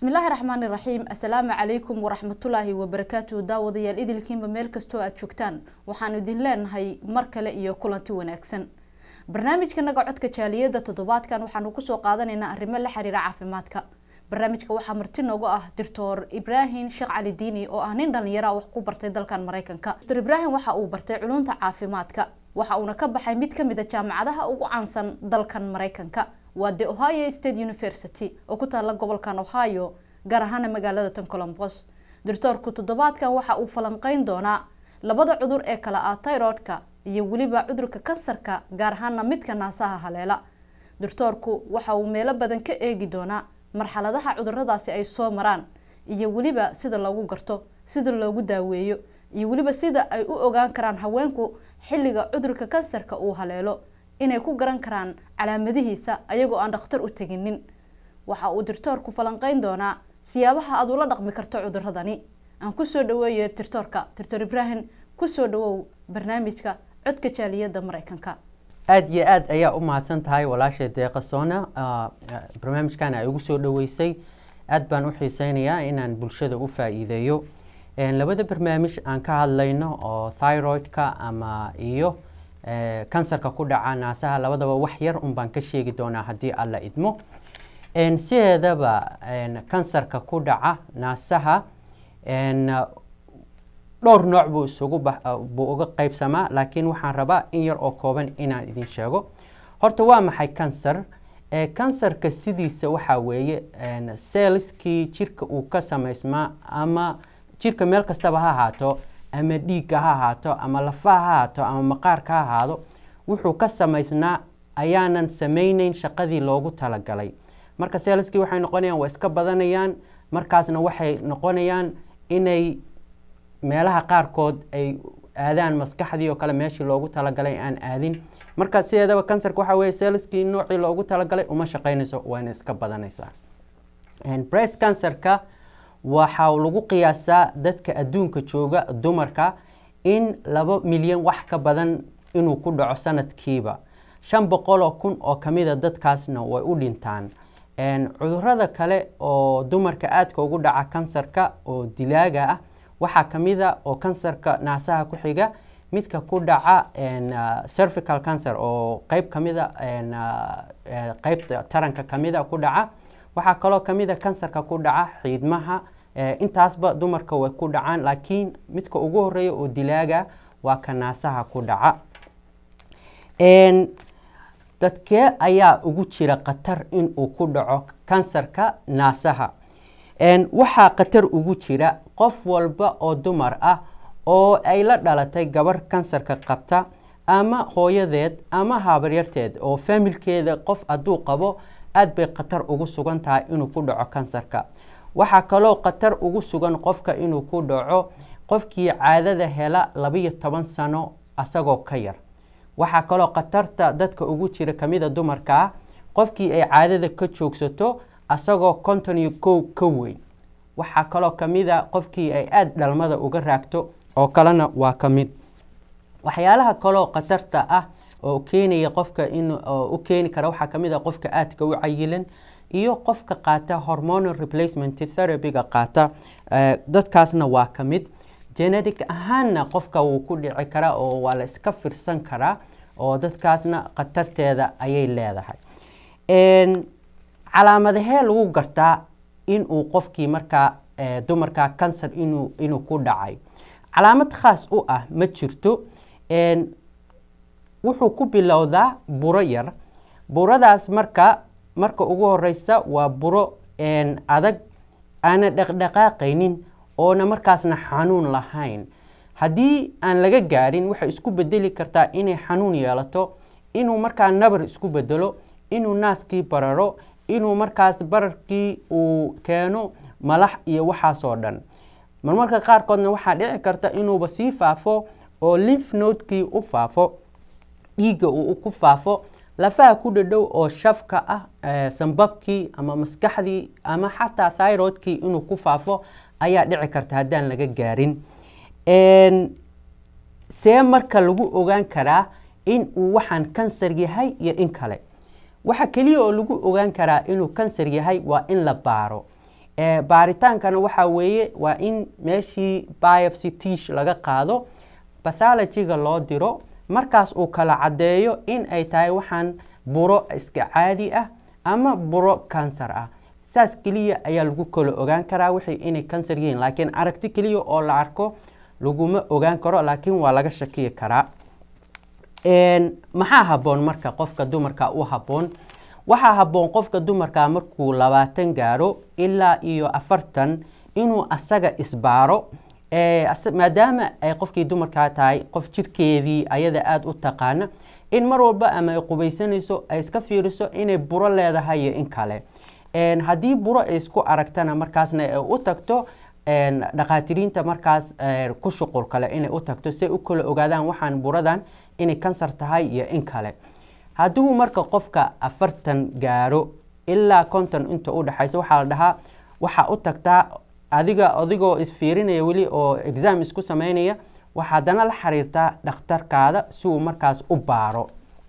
bismillaahi raxmaani raxiim assalaamu calaykum waraxmatullaahi wabarakaatuhu daawadayaal idilkiinba meel kastoo aada joogtaan waxaanu idin leenahay mar kale iyo kulanti wanaagsan barnaamijkanaga codka jaaliyada toddobaadkan waxaanu kusoo qaadanaynaa arrimo la xiriira caafimaadka barnaamijka waxaa marti noogu ah doctor ibraahim sheekh cali diini oo ah nin dhalinyara wax ku bartay dalkan mareykanka doctor ibraahim waxa uu bartay culunta caafimaadka waxa uuna ka baxay mid kamid a jaamacadaha ugu caansan dalkan mareykanka waa the ohio state university oo ku taala gobolkan ohio gaar ahaana magaalada tan colombos doctoorku toddobaadkan waxa uu falanqeyn doonaa labada cudur ee kale ah tyrodka iyo weliba cudurka kansarka gaar ahaana midka naasaha haleela doctoorku waxa uu meelo badan ka eegi doonaa marxaladaha cuduradaasi ay soo maraan iyo weliba sida loogu garto sida loogu daaweeyo iyo weliba sida ay u ogaan karaan haweenku xilliga cudurka kansarka uu haleelo inay ku garan karaan calaamadihiisa ayagoo aan dhakhtar u teginin waxa uu doctoorku falanqeyn doonaa siyaabaha aada ula dhaqmi karto cuduradani aan kusoo dhaweeyo doctoorka doctor ibraahim kusoo dhawow barnaamijka codka jaaliyada mareykanka aada iyo aada ayaa u mahadsan tahay walaashay deeqa soona barnaamijkan ay ugu soo dhaweysay aada baan u xiiseynayaa inaan bulshada u faa-iideeyo labada barnaamij aan ka hadlayno oo thyroidka ama iyo kansarka ku dhaca naasaha labadaba wax yar un baan ka sheegi doonaa haddii alla idmo sideedaba kansarka ku dhaca naasaha dhowr nooc buu isugu buu uga qeybsamaa laakiin waxaan rabaa in yar oo kooban inaan idin sheego horta waa maxay kansar kansarka sidiisa waxaa weeye seelskii jirka uu ka samaysmaa ama jirka meel kastaba ha ahaato ama dhiigga ha ahaato ama lafaha ha ahaato ama maqaarka ha ahaado wuxuu ka samaysnaa ayaanan samayneyn shaqadii loogu talagalay marka seelskii waxay noqonayaan waa iska badanayaan markaasna waxay noqonayaan inay meelaha qaarkood ay aadaan maskaxdii oo kale meeshii loogu talagalay aan aadin marka sideedaba kansarka waxaa weye seelskii noocii loogu talagalay uma shaqeynayso wayna iska badanaysaa breast cancerka waxaa lagu qiyaasaa dadka adduunka jooga dumarka in laba milyan wax ka badan inuu ku dhaco sanadkiiba shan boqoloo kun oo kamida dadkaasna way u dhintaan cudurada kale oo dumarka aadka ugu dhaca kansarka oo dilaaga ah waxaa kamida oo kansarka naasaha ku xiga midka ku dhaca cervical cancer oo qeyb kamida qeybta taranka kamida ku dhaca waxaa kaloo kamida kansarka ku dhaca xiidmaha intaasba dumarka way ku dhacaan laakiin midka ugu horeeya oo dilaaga waa ka naasaha ku dhaca dadkee ayaa ugu jira khatar inuu ku dhaco kansarka naasaha waxaa khatar ugu jira qof walba oo dumar ah oo ay la dhalatay gabar kansarka qabta ama hooyadeed ama habaryarteed oo faamilkeeda qof hadduu qabo aada bay khatar ugu sugan tahay inuu ku dhaco kansarka waxaa kaloo khatar ugu sugan qofka inuu ku dhaco qofkii caadada hela labiyo toban sano asagoo ka yar waxaa kaloo khatarta dadka ugu jira kamida dumarka ah qofkii ay caadada ka joogsato asagoo konton iyo kow ka weyn waxaa kaloo kamida qofkii ay aada dhalmada uga raagto oo kalena waa ka mid waxyaalaha kaloo khatarta ah oo keenaya qofka in u keeni kara waxaa kamid a qofka aadka u cayilan iyo qofka qaata hormonal replacement therapyga qaata dadkaasna waa ka mid genetic ahaanna qofka wuu ku dhici karaa oo waa la iska firsan karaa oo dadkaasna khatarteeda ayay leedahay calaamadahee lagu gartaa inuu qofkii markaa dumarka kansar inuu inuu ku dhacay calaamad khaas u ah ma jirto wuxuu ku bilowdaa buro yar buradaas marka marka ugu horeysa waa buro adag aana dhaqdhaqaaqaynin oona markaasna xanuun lahayn haddii aan laga gaarin waxay isku bedeli kartaa inay xanuun yeelato inuu markaa nabar isku bedelo inuu naaskii bararo inuu markaas bararkii uu keeno malax iyo waxaasoo dhan marmarka qaarkoodna waxaa dhici karta inuuba sii faafo oo linf nodekii u faafo dhiigga uu ku faafo lafaha ku dhadhow oo shafka ah sambabkii ama maskaxdii ama xataa thyroidkii inuu ku faafo ayaa dhici karta haddaan laga gaarin see marka lagu ogaan karaa in uu waxaan kansar yahay iyo in kale waxa keliya oo lagu ogaan karaa inuu kansar yahay waa in la baaro baaritaankana waxaa weeye waa in meeshii biopsy tish laga qaado bathologyga loo diro markaas uu kala caddeeyo in ay tahay waxaan buro iska caadi ah ama buro kansar ah saas keliya ayaa lagu kala ogaan karaa wixii inay kansar yihiin laakiin aragti keliya oo la arko laguma ogaan karo laakiin waa laga shakiyi karaa maxaa habboon marka qofka dumarka u habboon waxaa habboon qofka dumarka markuu labaatan gaaro ilaa iyo afartan inuu asaga isbaaro maadaama ay qofkii dumarkaa tahay qof jirkeedii ayada aada u taqaana in mar walba ama ay qubaysanayso ay iska fiiriso inay buro leedahay iyo in kale haddii buro ay isku aragtana markaasna ay u tagto dhakhaatiriinta markaas ku shuqul kale inay u tagto si ay u kala ogaadaan waxaan buradan inay kansar tahay iyo in kale hadduu marka qofka afartan gaaro ilaa konton inta u dhexaysa waxaa la dhahaa waxaa u tagtaa adiga adigoo isfiirinaya weli oo exam isku sameynaya waxaa haddana la xiriirtaa dhakhtarkaada si uu markaas u baaro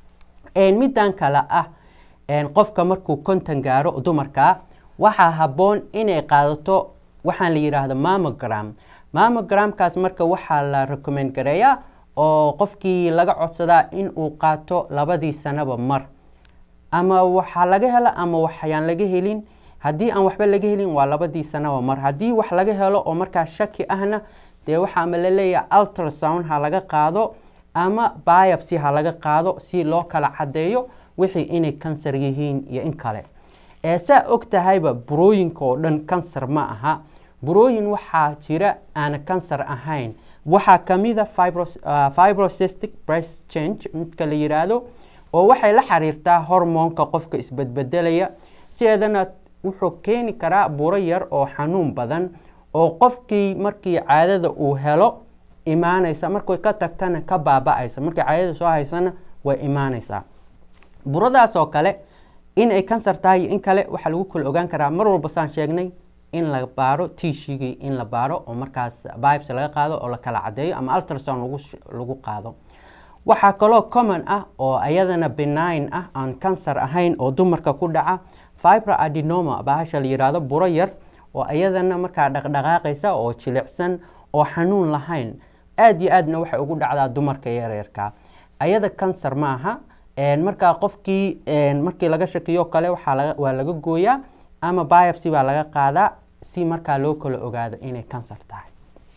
middan kale ah qofka markuu konton gaaro dumarkaa waxaa habboon inay qaadato waxaan la yidhaahdo mamogram mamogramkaas marka waxaa la recommend gareeyaa oo qofkii laga codsadaa in uu qaato labadii sanaba mar ama waxaa laga hela ama waxyaan laga helin haddii aan waxba laga helin waa labadii sanaba mar haddii wax laga helo oo markaas shaki ahna dee waxaa ama la leeyahay ultrasound ha laga qaado ama biopsy ha laga qaado si loo kala caddeeyo wixii inay kansar yihiin iyo in kale saa og tahayba burooyinka oo dhan kansar ma aha burooyin waxaa jira aan kansar ahayn waxaa kamida fibrocystic breast change midka la yiraahdo oo waxay la xiriirtaa hormoonka qofka isbedbedelaya sideedana wuxuu keeni karaa buro yar oo xanuun badan oo qofkii markii caadada uu helo imaanaysa markay ka tagtana ka baaba-aysa markii caadada soo haysana way imaanaysaa buradaas oo kale in ay kansar tahay iyo in kale waxaa lagu kala ogaan karaa mar walba saan sheegnay in la baaro tishigii in la baaro oo markaas bibes laga qaado oo la kala caddeeyo ama ultrasound lagu qaado waxaa kaloo common ah oo ayadana benign ah aan kansar ahayn oo dumarka ku dhaca fibra adenoma bahasha la yiraahdo buro yar oo ayadana markaa dhaqdhaqaaqaysa oo jilicsan oo xanuun lahayn aada iyo aadna waxay ugu dhacdaa dumarka yareerka ayada kansar ma aha markaa qofkii markii laga shakiyo kale waa laga gooyaa ama biopsy baa laga qaadaa si markaa loo kala ogaado inay kansar tahay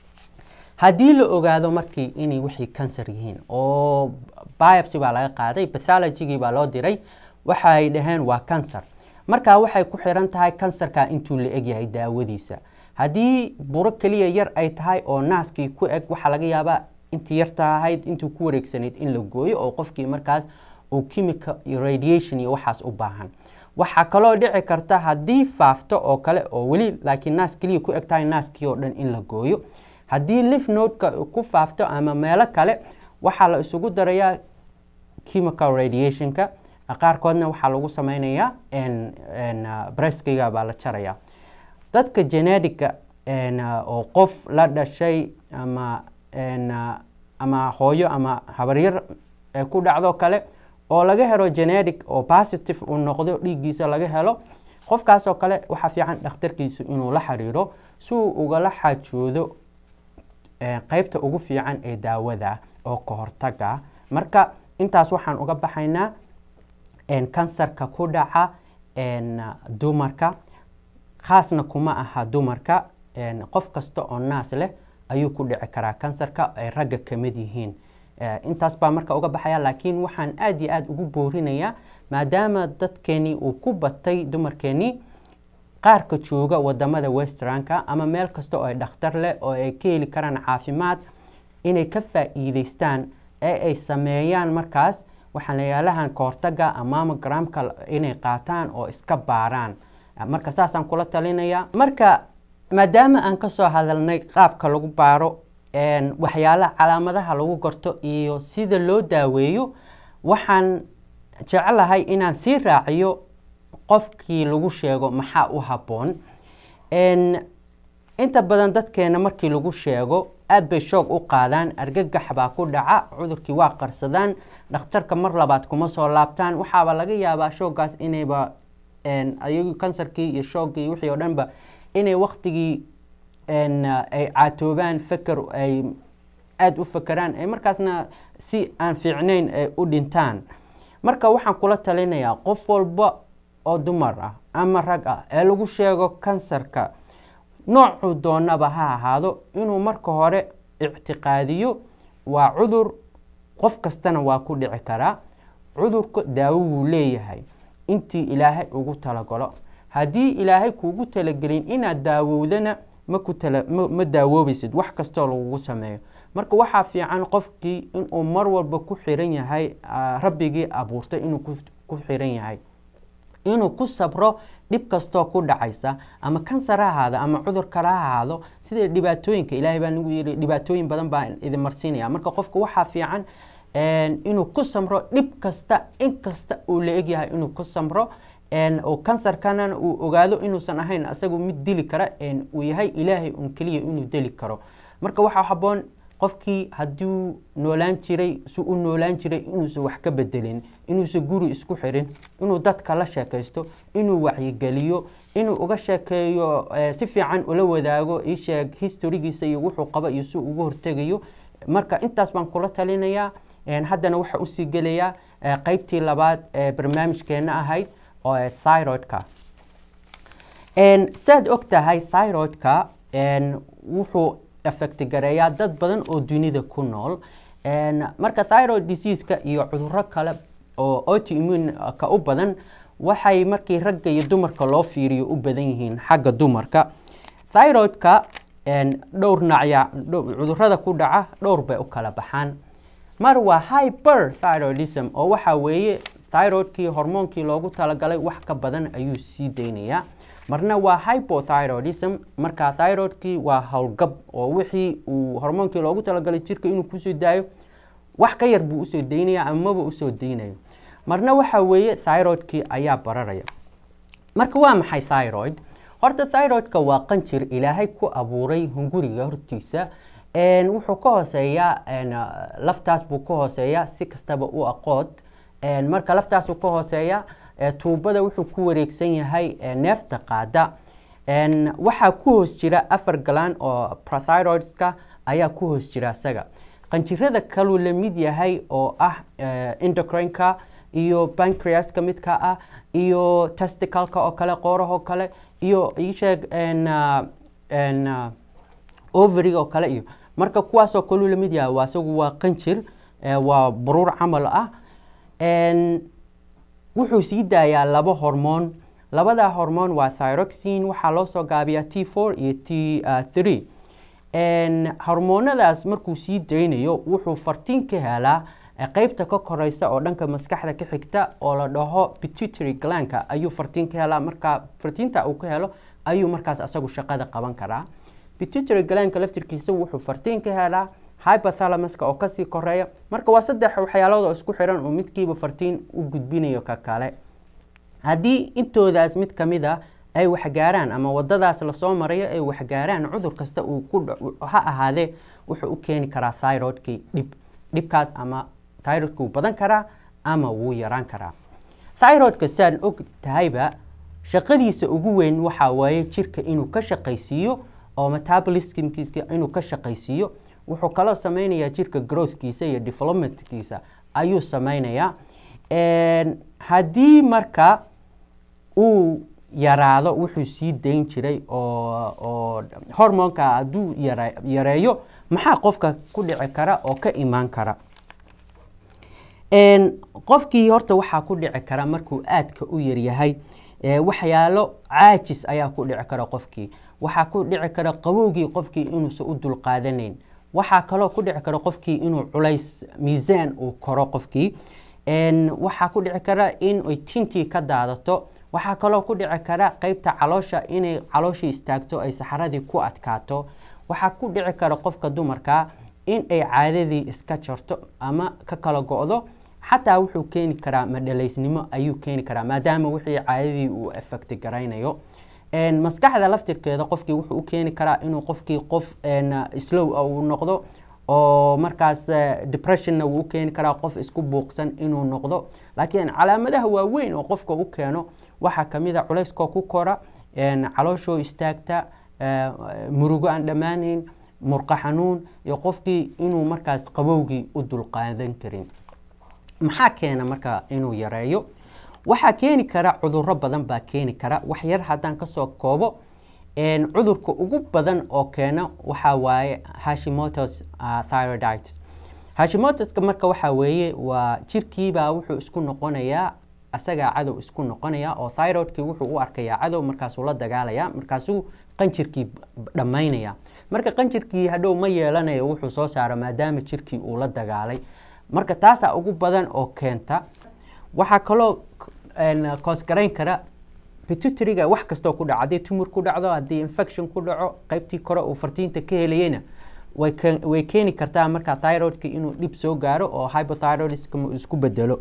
haddii la ogaado markii inay wixii kansar yihiin oo biopsy baa laga qaaday bathologygii baa loo diray waxay dhaheen waa kansar markaa waxay ku xiran tahay kansarka intuu la egyahay daawadiisa haddii buro keliya yar ay tahay oo naaskii ku eg waxaa laga yaabaa intii yarta ahayd intuu ku wareegsanayd in la gooyo oo qofkii markaas uu chemical radiation iyo waxaas u baahan waxaa kaloo dhici karta haddii faafto oo kale oo weli laakiin naas keliya ku eg tahay naaskii oo dhan in la gooyo haddii lif nodeka ku faafto ama meelo kale waxaa la isugu darayaa chemical radiationka qaarkoodna waxaa lagu sameynayaa breskiga baa la jaraya dadka genetica oo qof la dhashay ama ama hooyo ama habaryar ku dhacdo kale oo laga helo genetic oo positive uu noqdo dhiiggiisa laga helo qofkaasoo kale waxaa fiican dhakhtarkiisu inuu la xiriiro si uu ugala xaajoodo qeybta ugu fiican ee daawada oo ka hortaga marka intaas waxaan uga baxaynaa kansarka ku dhaca dumarka khaasna kuma aha dumarka qof kasta oo naas leh ayuu ku dhici karaa kansarka ay ragga ka mid yihiin intaas baa marka uga baxaya laakiin waxaan aada iyo aada ugu boorinayaa maadaama dadkeenii uu ku batay dumarkeenii qaarka jooga wadamada westranka ama meel kasta oo ay dhakhtar leh oo ay ka heli karaan caafimaad inay ka faa-iideystaan ee ay sameeyaan markaas waxaan layaalahan kahortaga amamogramka inay qaataan oo iska baaraan marka saasaan kula talinayaa marka maadaama aan kasoo hadalnay qaabka lagu baaro waxyaalaha calaamadaha lagu garto iyo sida loo daaweeyo waxaan jeclahay inaan sii raaciyo qofkii lagu sheego maxaa u habboon inta badan dadkeena markii lagu sheego aada bay shoog u qaadaan argagax baa ku dhaca cudurkii waa qarsadaan dhakhtarka mar labaad kuma soo laabtaan waxaaba laga yaabaa shooggaas inayba ayagu kansarkii iyo shooggii wixii oo dhanba inay waktigii ay caatoobaan feker ay aada u fekeraan ay markaasna si aan fiicnayn ay u dhintaan marka waxaan kula talinayaa qof walba oo dumar ah ama rag ah ee lagu sheego kansarka noocuu doonaba ha ahaado inuu marka hore ictiqaadiyo waa cudur qof kastana waa ku dhici karaa cudurka daawo wuu leeyahay intii ilaahay ugu talagalo haddii ilaahay kuugu talagelin inaad daawowdana ma daawoobaysid wax kastoo lagugu sameeyo marka waxaa fiican qofkii inuu mar walba ku xiran yahay rabbigii abuurtay inuu ku xiran yahay inuu ku sabro dhib kastoo ku dhacaysa ama kansar ha ahaado ama cudur kale ha ahaado sida dhibaatooyinka ilaahay baa nagu yidhi dhibaatooyin badan baa idin marsiinaya marka qofka waxaa fiican inuu ku samro dhib kasta in kasta uu la egyahay inuu ku samro oo kansarkana uu ogaado inuusan ahayn asagu mid dili kara uu yahay ilaahay un keliya inuu deli karo marka waxaa haboon qofkii hadduu noolaan jiray si u noolaan jiray inuusan wax ka bedelin inuusan guri isku xirin inuu dadka la sheekaysto inuu wacyigeliyo inuu uga sheekeeyo si fiican ula wadaago isheeg historigiisa iyo wuxuu qabo iyo si ugu hortegayo marka intaas baan kula talinayaa haddana waxaa usii gelayaa qeybtii labaad ee barnaamijkeena ahayd oo thyroidka saad og tahay thyroidka wuxuu effect gareeyaa dad badan oo dunida ku nool marka thyroid diseaseka iyo cuduro kale oo autoimmuneka u badan waxay markii ragga iyo dumarka loo fiiriyo u badan yihiin xagga dumarka thyroidka dhowr nacya cudurada ku dhaca dhowr bay u kala baxaan mar waa hyper thyroidism oo waxaa weeye thyroidkii hormoonkii loogu talagalay wax ka badan ayuu sii daynayaa marna waa hypothyroidism marka thyroidkii waa howlgab oo wixii uu hormoonkii loogu talagalay jirka inuu kusoo daayo wax ka yar buu usoo daynaya amaba usoo daynayo marna waxa weeye thyroidkii ayaa bararaya marka waa maxay thyroid horta thyroidka waa qanjir ilaahay ku abuuray hunguriga hortiisa wuxuu ka hooseeyaa laftaas buu ka hooseeyaa si kastaba u aqood marka laftaasuu ka hooseeya tuubada wuxuu ku wareegsan yahay neefta qaada waxaa ku hoos jira afar galaan oo prothyroidska ayaa ku hoos jira isaga qanjirada kaluu la mid yahay oo ah endocrineka iyo pancreaska midka ah iyo testicalka oo kale qoorahoo kale iyo isheeg overiga oo kale iyo marka kuwaasoo kaluu la mid yahay waa isagu waa qanjir waa baruur camal ah wuxuu sii daayaa laba hormoon labada hormoon waa thyroxine waxaa loo soo gaabiyaa t four iyo t three hormoonadaas markuu sii daynayo wuxuu fartiin ka helaa qeybta ka koreysa oo dhanka maskaxda ka xigta oo la dhaho pituitary glanka ayuu fartiin ka helaa markaa fartiinta uu ka helo ayuu markaas asagu shaqada qaban karaa pituitary glanka laftirkiisa wuxuu fartiin ka helaa hypothalamuska oo kasii koreeya marka waa saddex waxyaalood oo isku xiran oo midkiiba fartiin u gudbinayo ka kale haddii intoodaas mid ka mid a ay waxgaaraan ama wadadaas lasoo marayo ay waxgaaraan cudur kasta uu ku ha ahaadee wuxuu u keeni karaa thyroidkii dhib dhibkaas ama thyroidka wuu badan karaa ama wuu yaraan karaa thyroidka saan og tahayba shaqadiisa ugu weyn waxaa waaye jirka inuu ka shaqaysiiyo oo metabolismkiisa inuu ka shaqaysiiyo wuxuu kaloo sameynayaa jirka growthkiisa iyo developmentkiisa ayuu sameynayaa haddii marka uu yaraado wuxuu sii dayn jiray oo hormoonka hadduu yareeyo maxaa qofka ku dhici kara oo ka imaan kara qofkii horta waxaa ku dhici kara markuu aadka u yaryahay waxyaalo caajis ayaa ku dhici kara qofkii waxaa ku dhici kara qabowgii qofkii inuusan u dulqaadanayn waxaa kaloo ku dhici kara qofkii inuu culays miisaan uu koro qofkii waxaa ku dhici kara in ay tintii ka daadato waxaa kaloo ku dhici kara qeybta caloosha inay calooshii istaagto ay saxaradii ku adkaato waxaa ku dhici kara qofka dumarka in ay caadadii iska jarto ama ka kala go-do xataa wuxuu keeni karaa madhalaysnimo ayuu keeni karaa maadaama wixii caadadii uu effecti garaynayo maskaxda laftirkeeda qofkii wuxuu u keeni karaa inuu qofkii qof slow uu noqdo oo markaas depressionna wuu u keeni karaa qof isku buuqsan inuu noqdo laakiin calaamadaha waaweyn oo qofka u keeno waxaa kamid a culayskoo ku kora calooshoo istaagta murugo aan dhammaanayn murqa xanuun iyo qofkii inuu markaas qabowgii u dulqaadan karin maxaa keena marka inuu yareeyo waxaa keeni kara cuduro badan baa keeni kara wax yar haddaan kasoo koobo cudurka ugu badan oo keena waxaa waaye hashimotos thyroiditis hashimotoska marka waxaa weeye waa jirkiibaa wuxuu isku noqonayaa asagaa cadow isku noqonaya oo thyroidkii wuxuu u arkayaa cadow markaasuu la dagaalaya markaasuu qanjirkii dhammaynaya marka qanjirkii hadhow ma yeelanayo wuxuu soo saaro maadaama jirkii uu la dagaalay marka taasaa ugu badan oo keenta waxaa kaloo koosgarayn kara pituitariga wax kastoo ku dhaco haddii tumur ku dhacdo haddii infection ku dhaco qaybtii kore uu fartiinta ka helayeyna way keeni kartaa markaa thyroidka inuu dhib soo gaaro oo hypothyroidism isku bedelo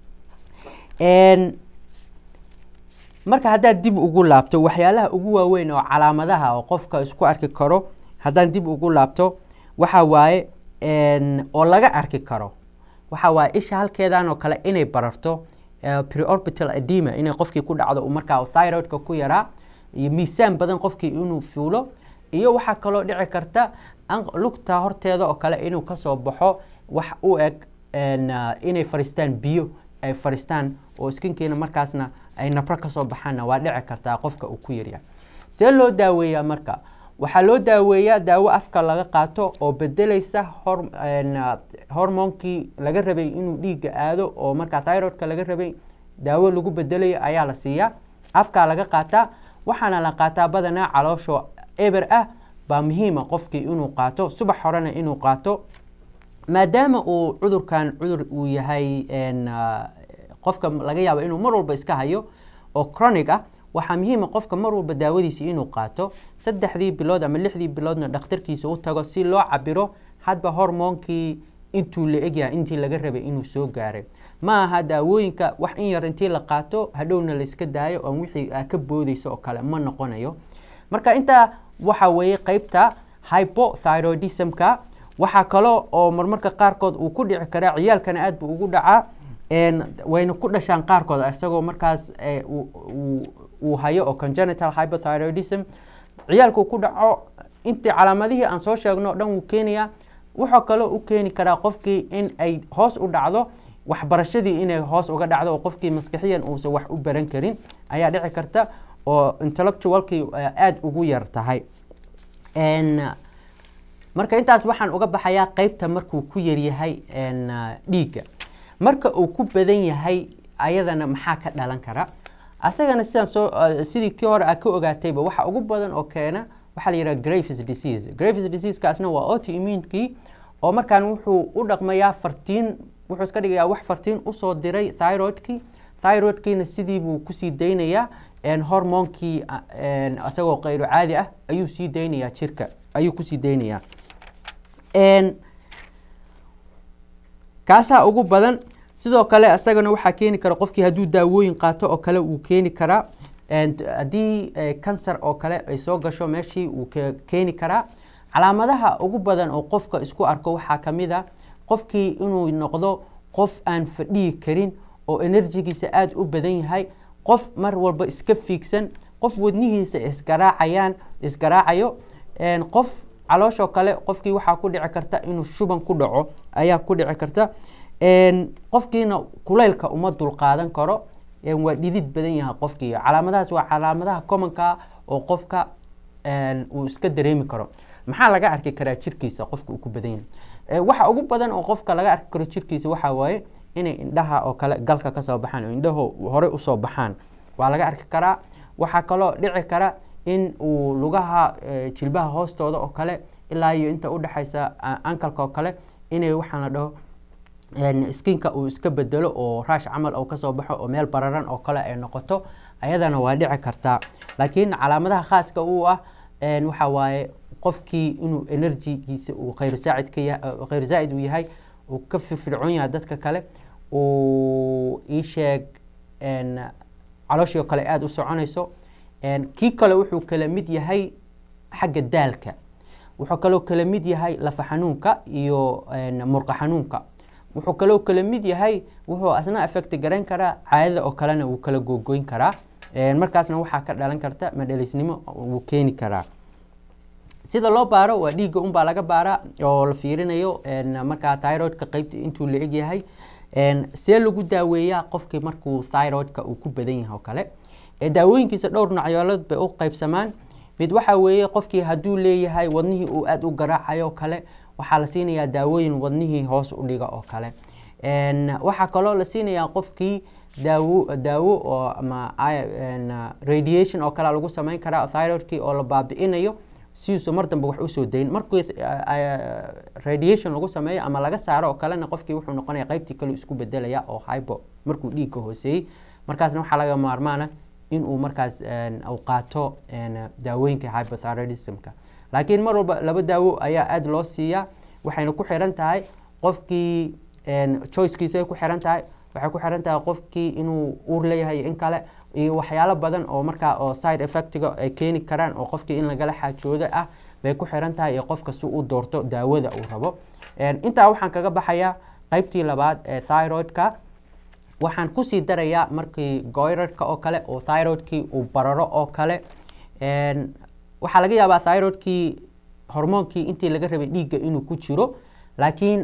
marka haddaad dib ugu laabto waxyaalaha ugu waaweyn oo calaamadaha oo qofka isku arki karo haddaan dib ugu laabto waxa waaye oo laga arki karo waxa waaye isha halkeedan oo kale inay bararto preorbital edema inay qofkii ku dhacdo markaa thyroidka ku yaraa iyo miisaan badan qofkii inuu fuulo iyo waxaa kaloo dhici karta lugta horteeda oo kale inuu kasoo baxo wax u eg inay fariistaan biyo ay fariistaan oo skinkiina markaasna ay nabro kasoo baxaanna waa dhici kartaa qofka uu ku yaryahay see loo daaweeyaa marka waxaa loo daaweeyaa daawo afka laga qaato oo bedelaysa hormoonkii laga rabay inuu dhiigga aado oo markaa thyroidka laga rabay daawo lagu bedelayo ayaa la siiyaa afkaa laga qaataa waxaana la qaataa badanaa caloosho eber ah baa muhiima qofkii inuu qaato subax horena inuu qaato maadaama uu cudurkan cudur uu yahay qofka laga yaabo inuu mar walba iska hayo oo chronic ah waxaa muhiima qofka mar walba daawadiisa inuu qaato saddexdii bilood ama lixdii biloodna dhakhtarkiisa u tago si loo cabiro hadba hormoonkii intuu la egyahay intii laga rabay inuu soo gaaray ma aha daawooyinka wax in yar intii la qaato hadhowna layska daayo oon wixii ka boodeyso oo kale ma noqonayo marka intaa waxa weeye qeybta hypothyroidismka waxaa kaloo oo marmarka qaarkood uu ku dhici karaa ciyaalkana aad buu ugu dhacaa wayna ku dhashaan qaarkood isagoo markaas uu hayo oo congenital hypothyroidism ciyaalku ku dhaco intii calaamadihii aan soo sheegno o dhan wuu keenayaa wuxuu kaloo u keeni karaa qofkii in ay hoos u dhacdo waxbarashadii inay hoos uga dhacdo oo qofkii maskixiyan uusan wax u baran karin ayaa dhici karta oo intellectualkii aada ugu yar tahay marka intaas waxaan uga baxayaa qeybta markuu ku yaryahay dhiigga marka uu ku badan yahay ayadana maxaa ka dhalan kara asagana sidaan soo sidii kii hore aad ka ogaatayba waxa ugu badan oo keena waxaa la yidhaha graves disease graves diseasekaasna waa autoimmunkii oo markaan wuxuu u dhaqmayaa fartiin wuxuu iska dhigayaa wax fartiin usoo diray thyroidkii thyroidkiina sidii buu kusii daynayaa hormoonkii isagoo kayro caadi ah ayuu sii daynayaa jirka ayuu kusii daynayaa kaasaa ugu badan sidoo kale isagana waxaa keeni kara qofkii hadduu daawooyin qaato oo kale wuu keeni karaa haddii cancer oo kale ay soo gasho meeshii wuu keeni karaa calaamadaha ugu badan oo qofka isku arko waxaa ka mid a qofkii inuu noqdo qof aan fadhiyi karin oo enerjigiisa aada u badan yahay qof mar walba iska fiigsan qof wadnihiisa isgaraacayaan isgaraacayo qof calooshoo kale qofkii waxaa ku dhici karta inuu shuban ku dhaco ayaa ku dhici karta qofkiina kulaylka uma dulqaadan karo waa dhidid badan yahay qofkii calaamadahaas waa calaamadaha commonka oo qofka uu iska dareemi karo maxaa laga arki karaa jirkiisa qofka uu ku badan yahay waxa ugu badan oo qofka laga arki karo jirkiisa waxaa waaye inay indhaha oo kale galka kasoo baxaan oo indhaho horey usoo baxaan waa laga arki karaa waxaa kaloo dhici kara in uu lugaha jilbaha hoostooda oo kale ilaa iyo inta udhexaysa ankalka oo kale inay waxaan la dhaho skinka uu iska bedelo oo raash camal oo kasoo baxo oo meel bararan oo kale ay noqoto ayadana waa dhici kartaa laakiin calaamadaha khaaska uu ah waxa waaye qofkii inuu enerjigiisa uu khayr saacid ka yahay khayr zaa'id uu yahay uu ka firfircoon yahay dadka kale uu ii sheeg calooshii oo kale aada u soconayso kii kale wuxuu kala mid yahay xagga daalka wuxuu kaloo kala mid yahay lafa xanuunka iyo murqa xanuunka wuxuu kaloo kala mid yahay wuxuu asna affect garayn karaa caadada oo kalena wuu kala googoyn karaa markaasna waxaa ka dhalan karta madhaleysnimo wuu keeni karaa sida loo baaro waa dhiigga unbaa laga baaraa oo la fiirinayo markaa thyroidka qeybta intuu la egyahay see lagu daaweeyaa qofkii markuu thyroidka uu ku badan yahay oo kale daawooyinkiisa dhowr nocyoolood bay u qeybsamaan mid waxa weeye qofkii hadduu leeyahay wadnihii uu aada u garaacayo oo kale waxaa la siinayaa daawooyin wadnihii hoos u dhiga oo kale waxaa kaloo la siinayaa qofkii daawo daawo oo ama radiation oo kale lagu sameyn karaa thyroidkii oo la baabi'inayo sidiisu mar dambe wax usoo dayn markii radiation lagu sameeyo ama laga saaro oo kalena qofkii wuxuu noqonaya qeybtii kale isku bedelaya oo hybo markuu dhiigka hooseeyey markaasna waxaa laga maarmaana inuu markaas uu qaato daawooyinka hypothyroidismka laakiin mar walba laba daawo ayaa aada loo siiyaa waxayna ku xiran tahay qofkii choicekiisay ku xiran tahay waxay ku xiran tahay qofkii inuu uur leeyahay in kale iyo waxyaalo badan oo markaa oo side effectiga ay keeni karaan oo qofkii in lagala xaajoodo ah bay ku xiran tahay iyo qofka si u doorto daawada uu rabo intaa waxaan kaga baxayaa qeybtii labaad ee thyroidka waxaan kusii darayaa markii goyrarka oo kale oo thyroidkii uu bararo oo kale waxaa laga yaabaa thyroidkii hormoonkii intii laga rabay dhiigga inuu ku jiro laakiin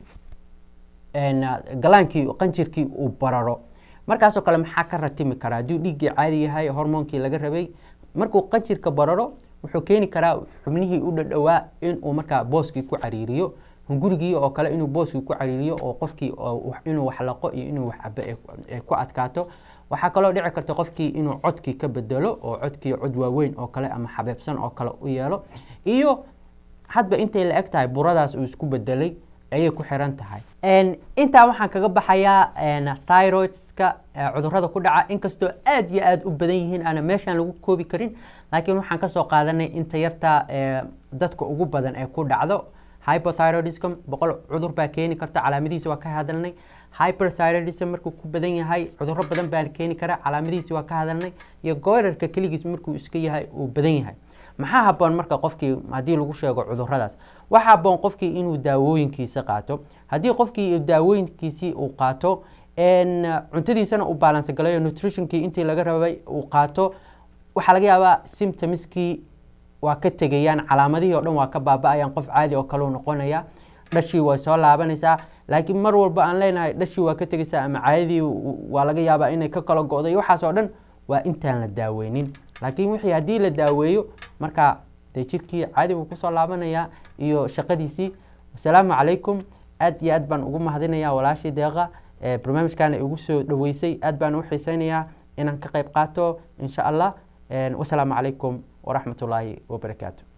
galaankii qanjirkii uu bararo markaasoo kale maxaa ka ratimi karaa hadduu dhiiggii caadi yahay hormoonkii laga rabay markuu qanjirka bararo wuxuu keeni karaa xubnihii u dhadhowaa inuu markaa booskii ku cariiriyo hungurigii oo kale inuu booskii ku cariiriyo oo qofkii inuu wax laqo iyo inuu wax cabo ay ku adkaato waxaa kaloo dhici karta qofkii inuu codkii ka bedelo oo codkii cod waaweyn oo kale ama xabeebsan oo kale u yeelo iyo hadba intay la eg tahay buradaas uu isku bedelay ayay ku xiran tahay intaa waxaan kaga baxayaa thyroidska cudurada ku dhaca inkastoo aada iyo aada u badan yihiin aana meeshaan lagu koobi karin laakiin waxaan kasoo qaadanay inta yarta dadka ugu badan ee ku dhacdo hypothyroidism boqol cudur baa keeni karta calaamadihiisa waa ka hadalnay hyperthyroidism markuu ku badan yahay cuduro badan baa keeni kara calaamadihiisa waa ka hadalnay iyo goyrarka keligiis markuu iska yahay uu badan yahay maxaa haboon marka qofkii haddii lagu sheego cuduradaas waxaa haboon qofkii inuu daawooyinkiisa qaato haddii qofkii daawooyinkiisii uu qaato cuntadiisana uu baalansa galayo nutritionkii intii laga rabay uu qaato waxaa laga yaabaa symptomskii waa ka tegayaan calaamadihii o dhan waa ka baaba-ayaan qof caadi oo kaleu noqonaya dhashii way soo laabanaysaa laakiin mar walba aan leenahay dhashii waa ka tegaysaa ama caadadii waa laga yaabaa inay ka kala go-do iyo waxaas oo dhan waa intaan la daaweynin laakiin wixii haddii la daaweeyo markaa dee jirkii caadi buu kusoo laabanayaa iyo shaqadiisii wasalaamu calaykum aad iyo aad baan ugu mahadinayaa walaashii deeqa barnaamijkaana igu soo dhaweysay aad baan u xiiseynayaa inaan ka qayb qaato insha allah wasalaamu calaykum waraxmat ullaahi wabarakaatu